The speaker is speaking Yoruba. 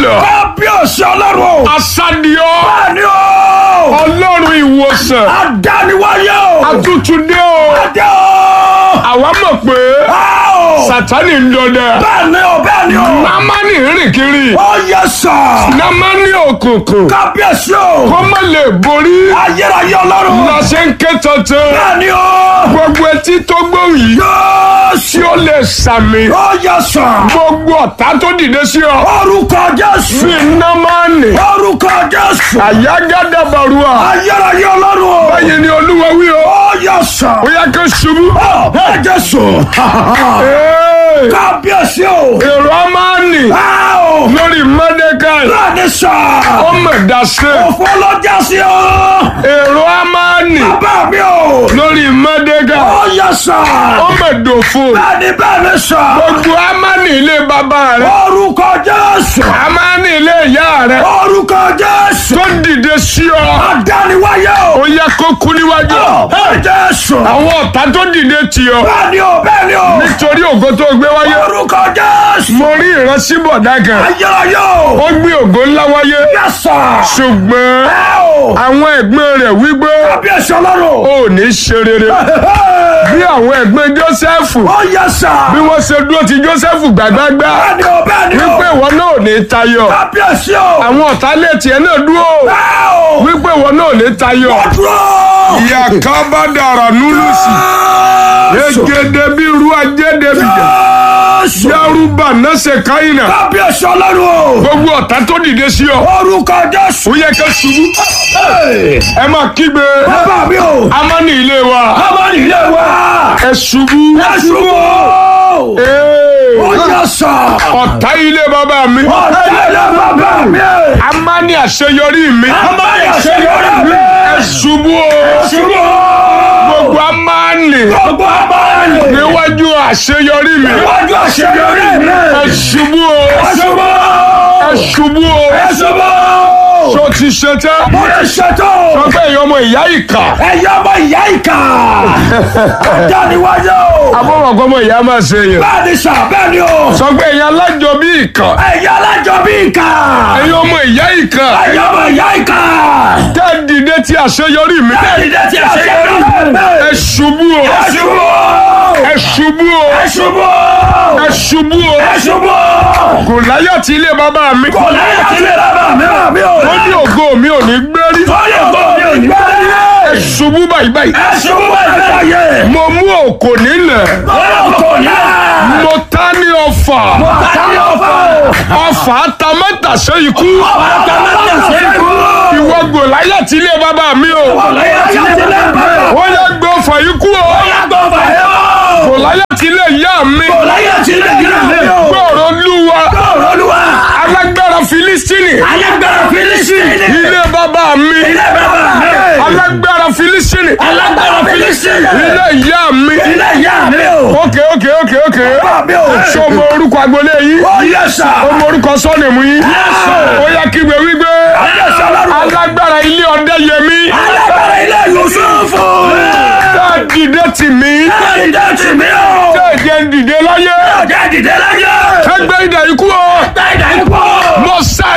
lọ. kábíyèsí ọlọ́run o. asadiọ bẹ́ẹ̀ni o. ọlọ́run ìwòsàn adániwáyé o. atútúndé o adé o. àwa mọ̀ pé a o. sátani ń dọdẹ bẹ́ẹ̀ni o bẹ́ẹ̀ni o. námánì rìn kiri ó yẹ sà. námánì òkùnkùn kábíyèsí o. kó má lè borí ayérayé ọlọ́run. lọ́sẹ̀ ń ké tuntun bẹ́ẹ̀ni o. gbogbo etí tó gbóhùn yìí yóòsì. tí ó lè sàmì ó yẹ sà. gbogbo ọ̀tá tó dìde sí ọ orúkọ jésù. fi námánì orúkọ jésù. àyágádàbàrúà ayérayé ọlọ́run o. báyìí ni olúwa wí o ó yẹ sà. ó yẹ kó ṣubú. ó ẹ jésù. Ee, kábíyèsí o. èrò amáni a o. lórí mọ́dékàì bẹ́ẹ̀ni sà. ó mọ̀ dáṣẹ́ òfò ló jásí o. èrò amáni bàbá mi o. lórí mọ́dékàì ó yẹ sà. ó mọ̀ dòfo bẹ́ẹ̀ni bẹ́ẹ̀ni sà. gbogbo amáni ilé bàbá rẹ orúkọ jésù. amáni ilé ìyá rẹ orúkọ jésù. tó dìde sí ọ adániwáyé o. ó yẹ kó kú níwájú ẹ jésù. àwọn ọ̀tá tó dìde tì ọ bẹ́ẹ̀ni o bẹ́ẹ̀ni o. nítorí ògo tó gbé wáyé orúkọ jésù. mo rí ìrántí bọ̀dá kan ayérayé o. ó gbé ògo ńlá wáyé yẹ sà. ṣùgbọ́n ẹ o. àwọn ẹ̀gbọ́n rẹ̀ wípé kábíyèsí ọlọ́run. ó ní ṣe rere bí àwọn ẹ̀gbọ́n Jósẹ́fù ó yẹ sà. bí wọ́n ṣe dúró ti Jósẹ́fù gbàgbágbá bẹ́ẹ̀ni o bẹ́ẹ̀ni o. wípé ìwọ náà ò ní tayọ kábíyèsí o. àwọn ọ̀tá lè tiẹ̀ náà dúró ẹ o. wípé ìwọ náà ò ní tayọ. dúró. ìyá kan bá dàrà núlùsì Jésù. egede bí irú ajéde bìjà Jésù. yárúbà náṣẹ káyìnà kábíyèsí ọlọ́run o. gbogbo ọ̀tá tó dìde sí ọ orúkọ jésù. ó yẹ ká ṣubú ẹ máa kígbe bàbá mi o. amáni ilé wa ọmọ nílé wa. ẹ ṣubú Jésù o. Ee, ó yẹ sà. ọ̀tá ilé bàbá mi ọ̀tá ilé bàbá mi. amáni àṣeyọrí mi ọmọ ìṣèlérí mi. ẹ ṣubú o ṣubú o. gbogbo amáni gbogbo abáyé. níwájú àṣeyọrí mi níwájú àṣeyọrí mi. ẹ ṣubú o ṣubú ẹ o. ṣubú o ṣubú o. tó ti ṣe tẹ́ mo ti ṣètò. ọgbẹ́ ìyá ọmọ ìyá ìkà ẹ̀yà ọmọ ìyá ìkà. dáníwájú o. abọ́mọ̀kọ́ ọmọ ìyá máa ṣe yẹn bẹ́ẹ̀ ni sà bẹ́ẹ̀ ni o. sọgbẹ́ ìyá alájọ bí ìkà ẹ̀yà alájọ bí ìkà. ẹ̀yin ọmọ ìyá ìkà ẹ̀yà ọmọ ìyá ìkà. tẹ́ dìde ti àṣeyọrí mi ẹ̀yà tí a ṣe yọrí ẹ mi. ṣubú o ṣubú o. ẹ ṣubú o ṣubú o. ẹ ṣubú o ṣubú o. kò láyà tí ilé bàbá mi kò láyé tí ilé bàbá mi rà mí o. ó ní ògo mi ò ní gbérí Sọ́yìn ògbó mi ò ní bẹ́ẹ̀ ẹ ni. ṣubú báyìí báyìí Ẹ ṣubú báyìí báyìí. mo mú òkò nílẹ̀ Ọlọ́run kò ní. mo ta ní ọfà Àtàlẹ́ ọ̀fọ̀. ọfà tamátà ṣe ikú Ọ̀tá mẹ́ta ṣe é kú. ìwọ gò láyà tí ilé bàbá mi o Ọ̀láyé tí ilé bàbá. ó yẹ gbé ọfà yìí kú o Ọ̀yá gbọ́ bàyẹ̀ o. gò láyà tí ilé ìyá mi Ọ̀láyé tí ilé ìyá mi o. gbọ́rọ̀ lúwa Ọ̀rọ̀ Olúwa. alágbára filistini Alágbára Fílísítì. ilé bàbá mi Ilé bàbá mi. alágbára filistini Alágbára Fílísítì. ilé ìyá mi Ilé ìyá mi o. ókè ókè ókè ókè Bàbá mi o. ṣé o mọ orúkọ agbolé yìí Ó yẹ sà. o mọ orúkọ sọ́ọ̀nìmù yìí sir. ó yẹ kígbe wípé Ayé sọ lọ́rùn. alágbára ilé ọdẹ yẹmí Alágbára ilé Yusufu. tá a dìde tì mí Ẹ dìde tì mí o. tá a jẹ dìde láyé Ọjà dìde láyé. ẹgbẹ́ ìdá ikú o Gbá ìdá ikú. mo sá